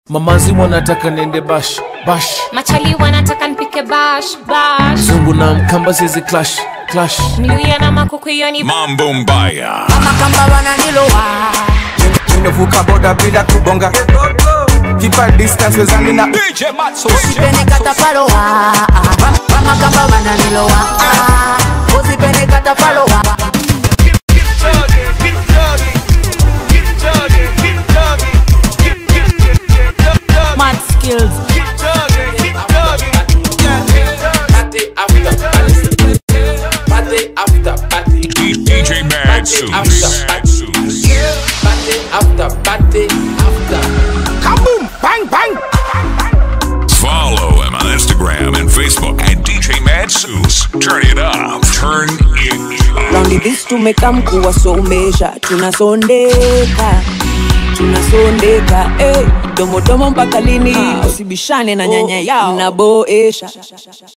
Mamazi wanataka nende bash bash, machali wanataka nipike bash bash zungu na mkamba zizi clash clash. mluya na makuku hiyo ni Mambo Mbaya. amakamba wananilowa nimevuka boda bila kubonga Keep a distance wezani na DJ Matso. usipenekata palowa amakamba wananilowa usipenekata palowa mad skills DJ Mad Suits. kaboom bang bang Follow him on Instagram and Facebook at DJ Mad Suits. Turn it up. Turn it up. raundi this tumeka mkuu wasomesha tunasondeka tunasondeka hey, domodomo mpaka lini usibishane na nyanya yao naboesha